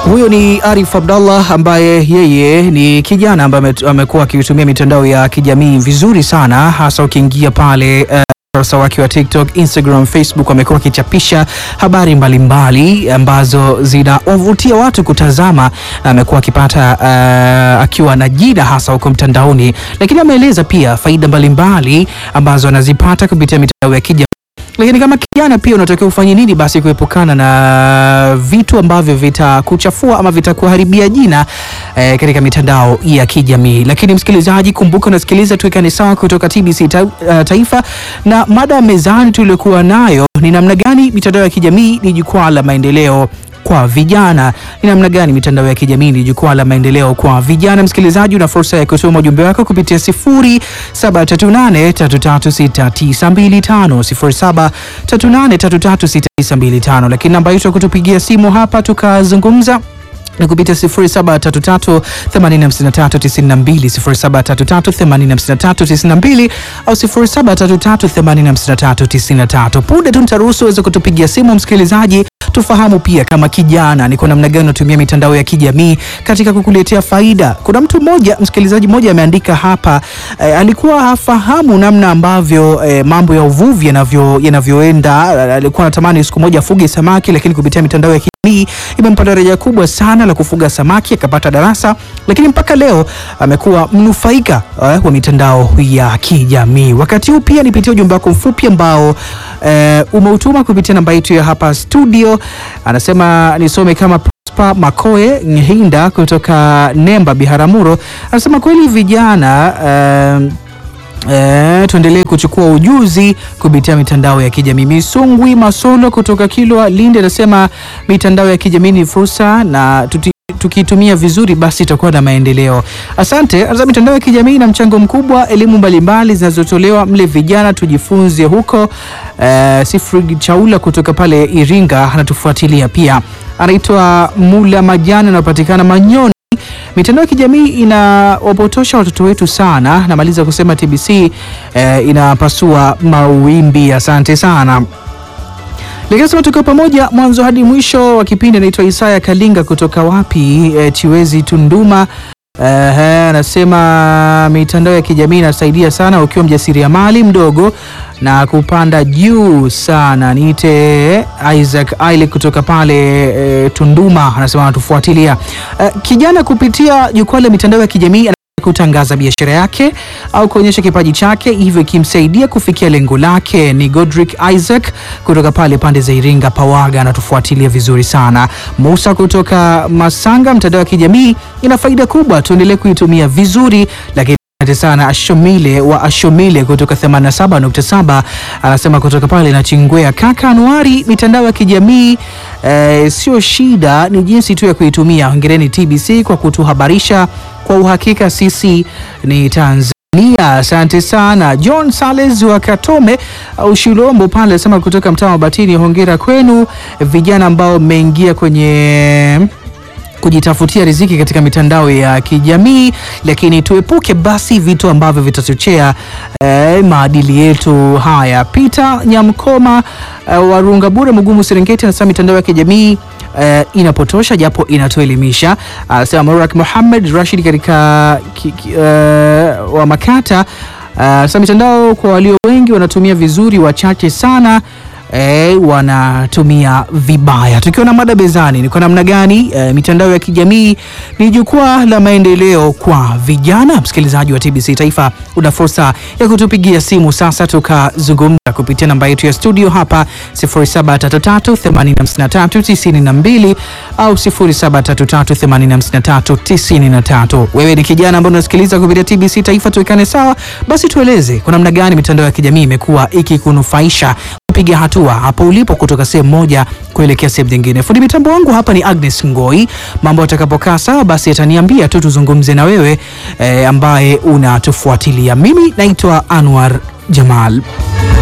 Huyo ni Arif Abdallah ambaye yeye ni kijana ambaye amekuwa akitumia mitandao ya kijamii vizuri sana, hasa ukiingia pale uh, ukurasa wake wa TikTok, Instagram, Facebook amekuwa akichapisha habari mbalimbali mbali, ambazo zinawavutia watu kutazama na amekuwa akipata uh, akiwa na jina hasa huko mtandaoni, lakini ameeleza pia faida mbalimbali mbali, ambazo anazipata kupitia mitandao ya kijamii lakini kama kijana pia unatakiwa ufanye nini basi kuepukana na vitu ambavyo vitakuchafua ama vitakuharibia jina eh, katika mitandao ya kijamii. Lakini msikilizaji, kumbuka unasikiliza Tuwekane Sawa kutoka TBC ta, uh, Taifa, na mada ya mezani tuliokuwa nayo ni namna gani mitandao ya kijamii ni jukwaa la maendeleo kwa vijana. Ni namna gani mitandao ya kijamii ni jukwaa la maendeleo kwa vijana? Msikilizaji, una fursa ya kutuma ujumbe wako kupitia 0738336925 0738336925, lakini namba yetu ya kutupigia simu hapa tukazungumza ni kupitia 0733859392 0733859392 au 0733859393. Punde tu nitaruhusu uweze kutupigia simu msikilizaji, tufahamu pia kama kijana ni kwa namna gani unatumia mitandao ya kijamii katika kukuletea faida. Kuna mtu mmoja, msikilizaji mmoja ameandika hapa eh, alikuwa hafahamu namna ambavyo eh, mambo ya uvuvi yanavyo yanavyoenda. Alikuwa anatamani siku moja afuge samaki, lakini kupitia mitandao ya kijamii imempa daraja kubwa sana la kufuga samaki, akapata darasa, lakini mpaka leo amekuwa mnufaika eh, wa mitandao ya kijamii. Wakati huu pia nipitie ujumbe wako mfupi ambao eh, umeutuma kupitia namba yetu ya hapa studio. Anasema nisome kama Prosper Makoe Nhinda kutoka Nemba Biharamulo, anasema kweli vijana eh, E, tuendelee kuchukua ujuzi kupitia mitandao ya kijamii. Misungwi Masolo kutoka Kilwa Lindi anasema mitandao ya kijamii ni fursa na tuti tukiitumia vizuri basi itakuwa na maendeleo. Asante. Anasema mitandao ya kijamii ina mchango mkubwa, elimu mbalimbali zinazotolewa mle, vijana tujifunze huko. E, Sifrid Chaula kutoka pale Iringa anatufuatilia pia, anaitwa Mula Majani, anapatikana Manyoni. Mitandao ya kijamii inawapotosha watoto wetu sana. Namaliza kusema TBC eh, inapasua mawimbi. Asante sana. Lakini tukiwa pamoja mwanzo hadi mwisho wa kipindi. Anaitwa Isaya Kalinga kutoka wapi, eh, Chiwezi Tunduma. Anasema uh, mitandao ya kijamii inasaidia sana ukiwa mjasiriamali mdogo na kupanda juu sana. Niite Isaac Aile kutoka pale e, Tunduma, anasema anatufuatilia. Uh, kijana kupitia jukwaa la mitandao ya kijamii kutangaza biashara yake au kuonyesha kipaji chake, hivyo ikimsaidia kufikia lengo lake. Ni Godrick Isaac kutoka pale pande za Iringa Pawaga, anatufuatilia vizuri sana. Musa kutoka Masanga, mtandao wa kijamii ina faida kubwa, tuendelee kuitumia vizuri, lakini asante sana Ashomile wa Ashomile kutoka 87.7 anasema kutoka pale na Chingwea. Kaka Anuari, mitandao ya kijamii eh, sio shida, ni jinsi tu ya kuitumia. Hongereni TBC kwa kutuhabarisha kwa uhakika, sisi ni Tanzania. Asante sana John Sales wa Katome au Shilombo pale anasema kutoka mtaa wa Batini, hongera kwenu vijana ambao mmeingia kwenye kujitafutia riziki katika mitandao ya kijamii, lakini tuepuke basi vitu ambavyo vitachochea eh, maadili yetu haya. Peter Nyamkoma eh, Warunga Bure Mugumu Serengeti anasema mitandao ya kijamii eh, inapotosha japo inatuelimisha. Anasema Murak Muhammad Rashid katika ki, ki, eh, wa Makata anasema mitandao kwa walio wengi wanatumia vizuri, wachache sana E, wanatumia vibaya. Tukiwa na mada bezani ni kwa namna gani e, mitandao ya kijamii ni jukwaa la maendeleo kwa vijana. Msikilizaji wa TBC Taifa, una fursa ya kutupigia simu sasa tukazungumza kupitia namba yetu ya studio hapa 0733859392 au 0733859393. Wewe ni kijana ambaye unasikiliza kupitia TBC Taifa, tuwekane sawa. Basi tueleze kwa namna gani mitandao ya kijamii imekuwa ikikunufaisha piga hatua hapo ulipo kutoka sehemu moja kuelekea sehemu nyingine. Fundi mitambo wangu hapa ni Agnes Ngoi. Mambo atakapokaa sawa, basi ataniambia tu tuzungumze na wewe eh, ambaye unatufuatilia. Mimi naitwa Anwar Jamal.